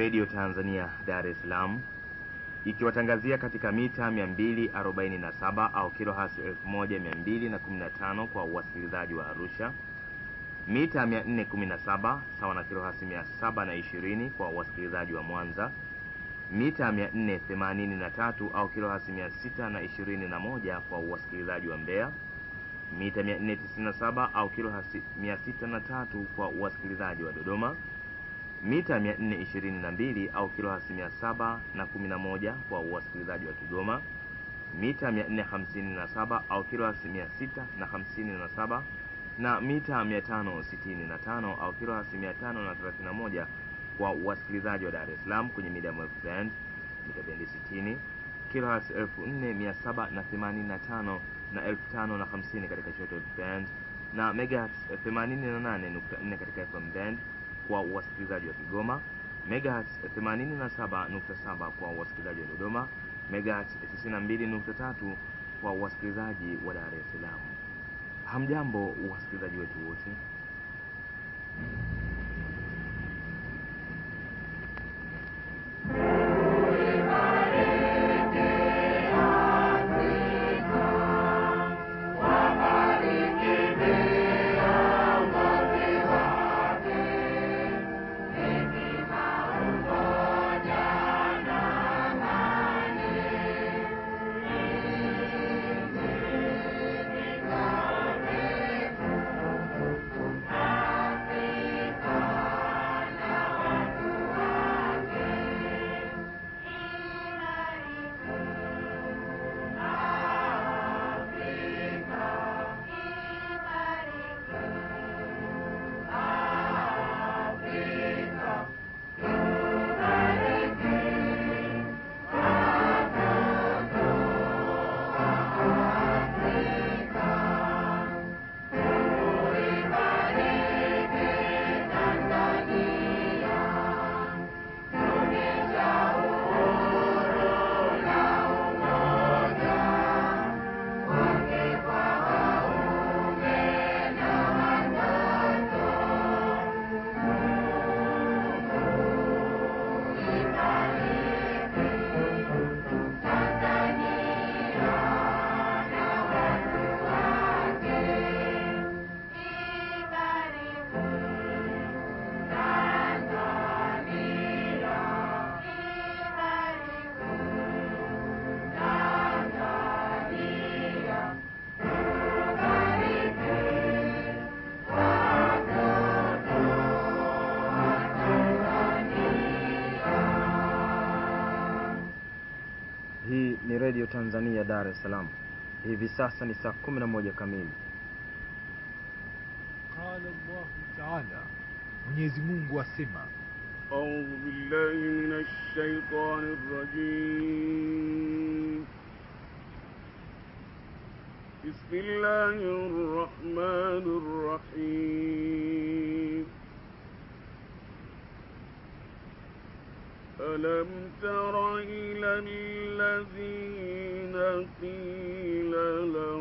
redio Tanzania Dar es Salaam ikiwatangazia katika mita 247 au kilohertz 1215 kwa wasikilizaji wa Arusha, mita 417 sawa na kilohertz 720 kwa wasikilizaji wa Mwanza, mita 483 au kilohertz 621 kwa wasikilizaji wa Mbeya, mita 497 au kilohertz 603 kwa wasikilizaji wa Dodoma, mita 422 au kilohertz 711 kwa wasikilizaji wa Kigoma, mita 457 au kilohertz 657 na mita 565 au kilohertz 531 kwa wasikilizaji wa Dar es Salaam kwenye medium wave band mita bendi 60 kilohertz 4785 na 5050 katika short wave band na megahertz 88.4 katika FM band kwa wasikilizaji wa Kigoma, megahertz 87.7 kwa wasikilizaji wa Dodoma, megahertz 92.3 kwa wasikilizaji wa Dar es Salaam. Hamjambo wasikilizaji wetu wote. Hii ni redio Tanzania Dar es Salaam. Hivi sasa ni saa 11 kamili. Qala Allahu taala, Mwenyezi Mungu asema, أعوذ بالله من الشيطان الرجيم بسم الله الرحمن الرحيم ألم تر إلى الذين قيل لهم